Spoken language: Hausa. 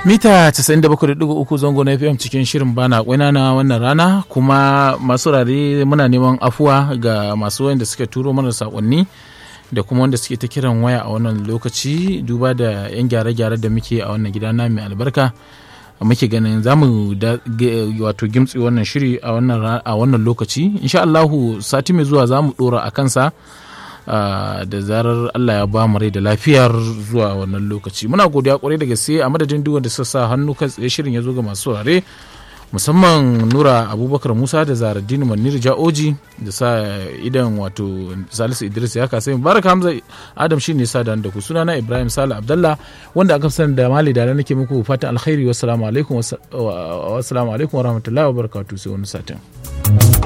mita 97.3 zango na fm cikin shirin bana kwaina na wannan rana kuma masu rare muna neman afuwa ga masu wanda suka turo mana sakonni da kuma wanda suke ta kiran waya a wannan lokaci duba da yan gyare-gyare da muke a wannan gida na mai albarka muke ganin za mu wato gimtsi wannan shiri a wannan lokaci insha Allahu sati mai zuwa za mu dora a kansa da zarar Allah ya ba mu rai da lafiyar zuwa wannan lokaci muna godiya kwarai da gaske a madadin duk wanda suka sa hannu kan tsaye shirin ya zo ga masu ware musamman nura abubakar musa da zaraddini manir ja'oji da sa idan wato salisu idris ya kasa baraka hamza adam shi ne sa da ku suna na ibrahim sale abdallah wanda aka sani da mali da nake muku fatan alkhairi wassalamu alaikum wa rahmatullahi wa barakatuh sai wani satin